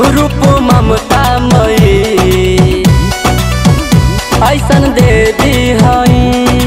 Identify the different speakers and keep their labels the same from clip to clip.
Speaker 1: रूप ममता मई ऐसन देवी हई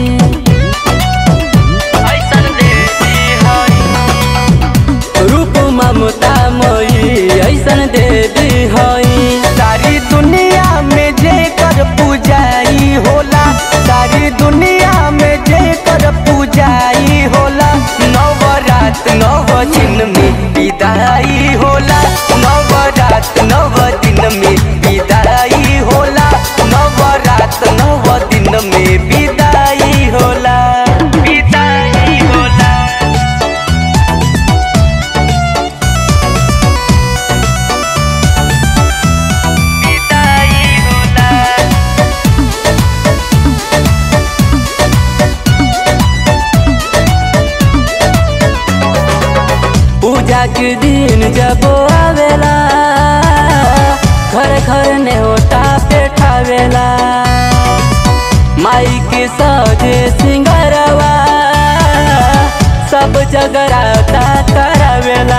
Speaker 1: ऐसन देवी हई रूप ममता मई ऐसन देवी हई
Speaker 2: सारी दुनिया में जे कर पूजाई होला सारी दुनिया में जे कर पूजाई होला नवरात नव दिन में विदाई होला नवरात नव दिन में विदाई होला नवरात नव दिन में विदाई होला विदाई होला विदाई होला
Speaker 1: पूजा के दिन जब आवेला घर घर नेवता पेठावेला माई के सजे सिंगरवा सब जगराता करावेला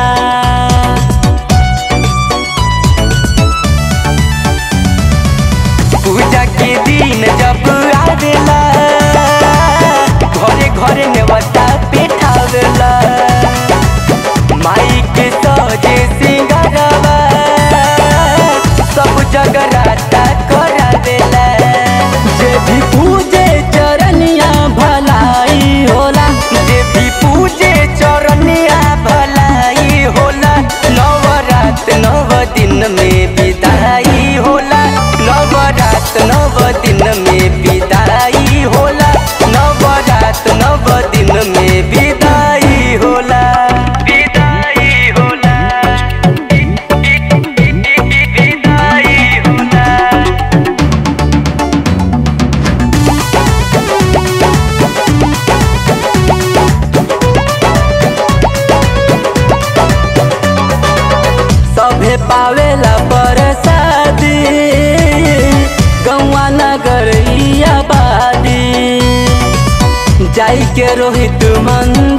Speaker 2: पूजा के दिन जब आवेला घरे घरे नेवता पेठावेला माई के सजे सिंगरवा सब जगराता करावेला
Speaker 1: जे भी पूजे चरनिया भलाई होला
Speaker 2: जे भी पूजे चरनिया भलाई होला नवरात नव दिन में विदाई होला नवरात नव दिन में विदाई होला नवरात नव दिन में विदाई होला विदाई होला विदाई होला
Speaker 1: सभे पावेला परसादी गौवा नगर ई आबादी जाई के रोहित मंदिर